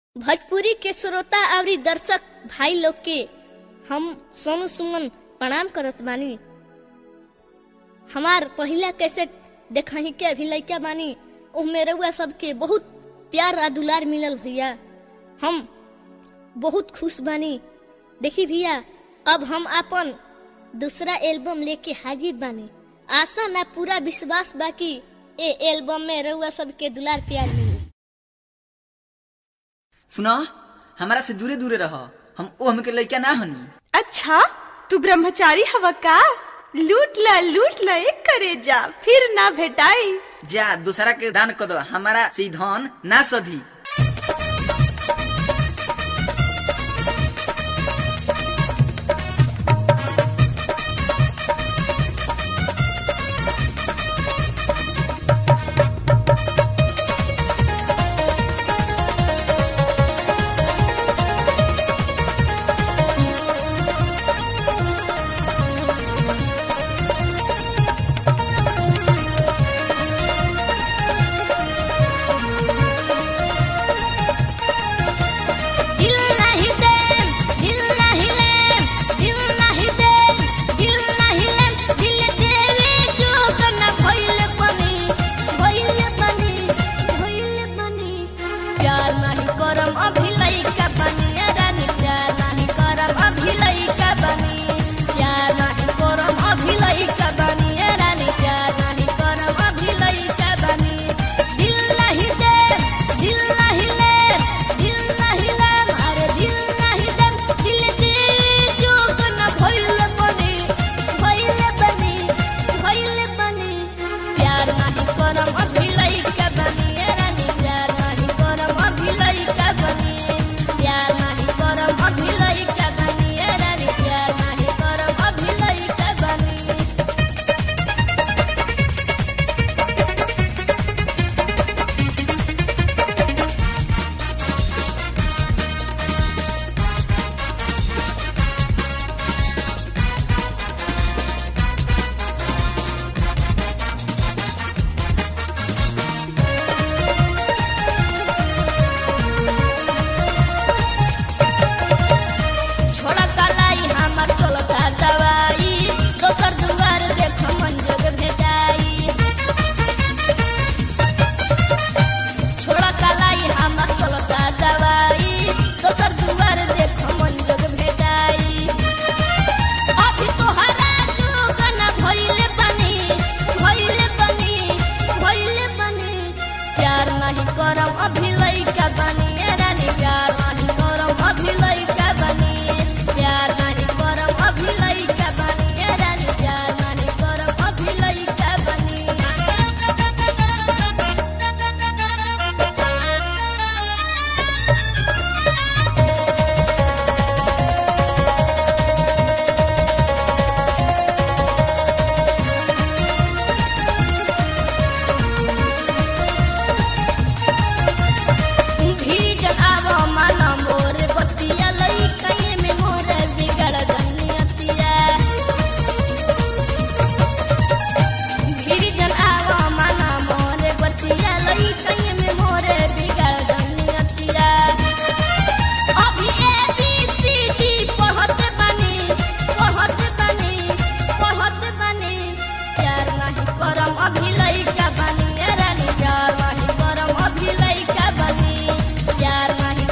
भोजपुरी के श्रोता अवरी दर्शक भाई लोग के हम सोनू सुमन प्रणाम करत बानी हमार पहिला कैसेट देखही के अभी लइका बानी उहमे रउआ सबके बहुत प्यार आ दुलार मिलल भैया हम बहुत खुश बानी देखी भैया अब हम अपन दूसरा एल्बम लेके हाजिर बानी आशा ना पूरा विश्वास बाकी ए एल्बम में रउआ सबके दुलार प्यार मिली सुना हमारा से दूरे दूरे रह हम ओ हमके लइका ना हनी अच्छा तू ब्रह्मचारी हवा का लूट ला लूट ला एक करे जा फिर ना भेटाई जा दूसरा के दान कर दो हमारा से ई धन ना सधी दिल नहीं दे दिल नहीं ले दिल नहीं दे दिल नहीं ले दिल देवे जो कना भइल बनी भइल बनी भइल बनी प्यार नहीं करम अभी लइका बनी रानी प्यार नहीं करम अभी लइका बनी प्यार नहीं करम अभी लइका बनी रानी प्यार नहीं करम अभी लइका बनी दिल नहीं दे दिल नहीं ले दिल नहीं ले अरे दिल नहीं दे दिल दे जो कना भइल बनी भइल बनी भइल बनी प्यार नहीं करम अभी लइका बनी रानी प्यार नहीं करम अभी लइका बनी प्यार नहीं करम अभी लइका बनी रानी प्यार नहीं करम अभी लइका बनी छोड़ा कलाई हमर चलता दवाई दोसर दुआर देख मन जग भेटाई छोड़ा कलाई हमर चलता दवाई दोसर दुआर देख मन जग भेटाई अभी तोहरा जुगन भइले बनी भइले बनी भइले बनी प्यार नहीं करम अभी लइका बनी ए रानी प्यार नहीं करम अभी लइका बनी प्यार नहीं करम अभी लइका बनी ए रानी प्यार नहीं करम अभी लइका बनी भीजन आवो मन मोर बतिया लई कहीं में मोर बिगड़ गनियतिया भीजन आवो मन मोर बतिया लई कहीं में मोर बिगड़ गनियतिया अभी ए बी सी डी पढ़त बनी पढ़त बनी पढ़त बनी प्यार नहीं करम अभी लइका बनी ए रानी प्यार नहीं करम अभी लइका बनी प्यार नहीं